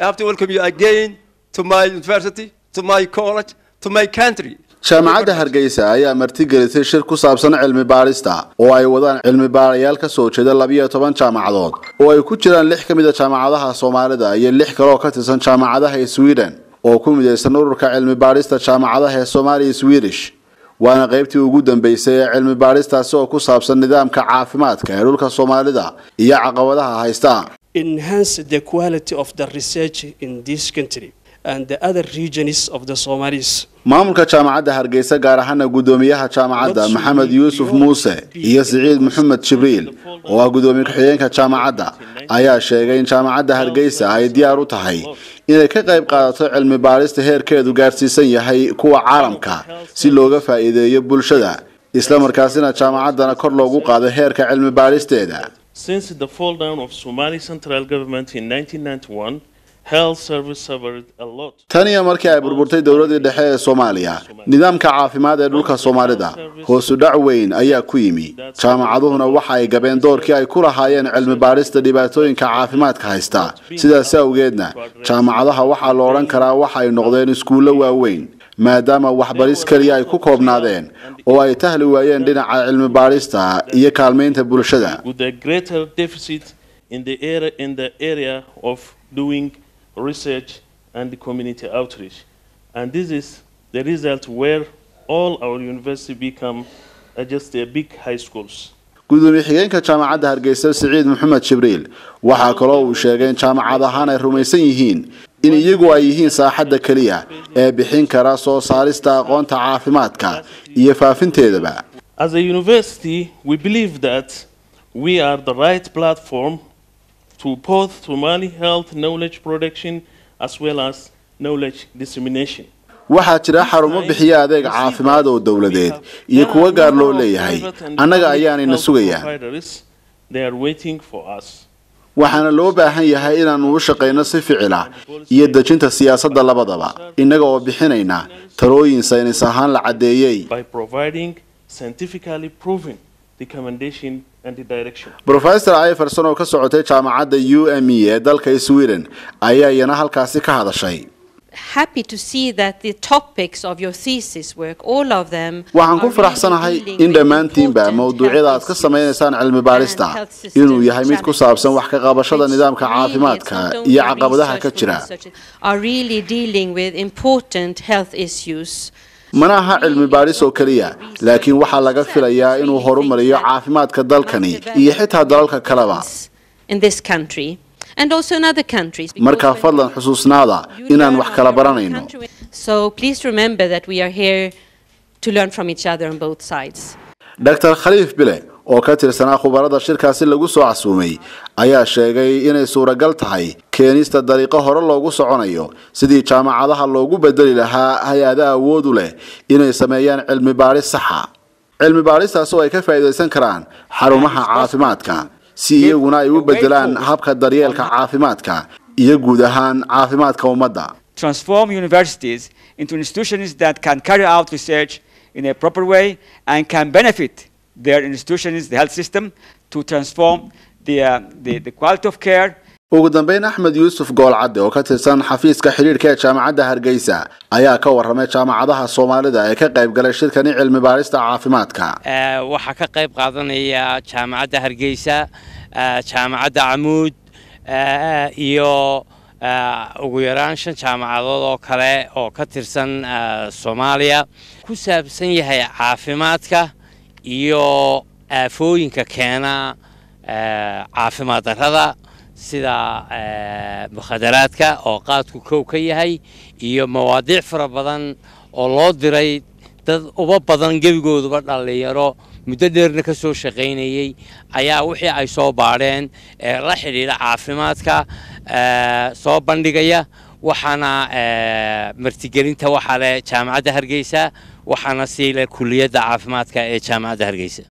I have to welcome you again to my university, to my college, to my country. jaamacadda hargeysa ayaa martigelisay shir ku saabsan cilmi baarista oo ay wadaan cilmi baarayaal ka soo jeeda labiyo toban jaamacadood oo ay ku jiraan lix ka mid a jaamacadaha soomaalida iyo lix kale oo ka tirsan jaamacadaha sweden oo ku midaysan ururka cilmi baarista jaamacadaha ee soomaaliya swedish waana qaybtii ugu dambeysay ee cilmi baaristaasi oo ku saabsan nidaamka caafimaadka ee dhulka soomaalida iyo caqabadaha haysta enhance the quality of the research in this country and the other regions of the Somalis. maamulka jaamacadda hargeysa gaar ahaana guddoomiyaha jaamacadda maxamed yuusuf muuse iyo siciid maxamed jibriil oo ah guddoomiye ku-xigeenka jaamacadda ayaa sheegay in jaamacadda hargeysa ay diyaar u tahay inay ka qayb qaadato cilmi baarista heerkeedu gaarsiisan yahay kuwa caalamka si looga faa'iideeyo bulshada islamarkaasina jaamacaddana kor loogu qaado heerka cilmi baaristeeda Since the fall down of Somali central government in 1991, health service suffered a lot. tan iyo markii ay burburtay dowladii dhexe ee soomaaliya nidaamka caafimaad ee dhulka soomaalida hoosu dhac weyn ayaa ku yimi jaamacaduhuna waxa ay gabeen doorkii ay ku lahaayeen cilmi baarista dhibaatooyinka caafimaadka haysta sidaas awgeedna jaamacadaha waxaa la odhan karaa waxa ay noqdeen iskuullo waaweyn maadaama waxbaris keliya ay ku koobnaadeen oo ay tahli waayeen dhinaca cilmi baarista iyo kaalmaynta bulshada With a greater deficit in the area, in the area of doing research and community outreach. And this is the result where all our university become uh, just a big high schools. gudoomiye xigeenka jaamacadda hargeysa siciid maxamed jibriil waxaa kaloo uu sheegay in jaamacad ahaan ay rumaysan yihiin in iyagu ay yihiin saaxadda keliya ee bixin kara soo saarista aqoonta caafimaadka iyo faafinteedaba As a university, we believe that we are the right platform to both Somali health knowledge production as well as knowledge dissemination. waxaa jira xarumo bixiya adeeg caafimaad oo dowladeed iyo kuwo gaar loo leeyahay annaga ayaanayna sugayaan They are waiting for us. waxaana loo baahan yahay inaannu u shaqayno si ficila iyo dejinta siyaasadda labadaba innaga oo bixinayna talooyin saynis ahaan la caddeeyey by providing scientifically proven recommendation and the direction. brofesor iverson oo ka socotay jaamacadda u m e ee dalka sweden ayaa iyana halkaasi ka hadashay happy to see that the topics of your thesis work, all of them, waxaan ku are faraxsanahay really dealing in with dhammaantiinba important mawduucyada aad health ka issues samaynaysaan cilmi baarista and health system inuu yahay mid ku saabsan wax ka qabashada challenges, nidaamka which really caafimaadka it's not only iyo caqabadaha ka research jira for research, are really dealing with important health issues. mana aha cilmi baaris oo keliya laakiin waxaa laga filayaa inuu horumariyo caafimaadka dalkani iyo xitaa dalalka kaleba in this country and also in other countries. because markaa when fadlan you- xusuusnaada you inaan learn wax on kala your own baranayno country. So please remember that we are here to learn from each other on both sides. dr khaliif bile oo ka tirsanaa khubarada shirkaasi lagu soo casuumay ayaa sheegay inay suuragal tahay keenista dariiqo hore loogu soconayo sidii jaamacadaha loogu bedeli lahaa hay-ada awood u leh inay sameeyaan cilmi baaris saxa cilmi baaristaas oo ay ka faa'iidaysan karaan xarumaha caafimaadka si iyaguna ay u bedelaan habka daryeelka caafimaadka iyo guud ahaan caafimaadka ummadda transform universities into institutions that can carry out research in a proper way and can benefit their institutions, the health system, to transform the, uh, the, the quality of care ugu dambeyn axmed yuusuf goolcadde oo ka tirsan xafiiska xidhiidhka ee jaamacadda hargeysa ayaa ka warramay jaamacadaha soomaalida ee ka qayb galay shirkani cilmi baarista caafimaadka Eh, waxaa ka qayb qaadanaya jaamacadda hargeysa eh, jaamacadda camuud eh, iyo eh, ugu yaraan shan jaamacadood oo kale oo ka tirsan eh, soomaaliya ku saabsan yahay caafimaadka iyo aafooyinka keena eh, caafimaad darrada sida eh, mukhadaraadka oo qaadku kow ka yahay iyo mawaadiic fara badan oo loo diray dad uba badan gebigooduba dhallinyaro muddo dheerna ka soo shaqaynayey ayaa wixii ay soo baadheen ee la xidhiidha caafimaadka eh, soo bandhigaya waxaana eh, martigelinta waxaa leh jaamacadda hargeysa waxaana sii leh kuliyadda caafimaadka ee jaamacadda hargeysa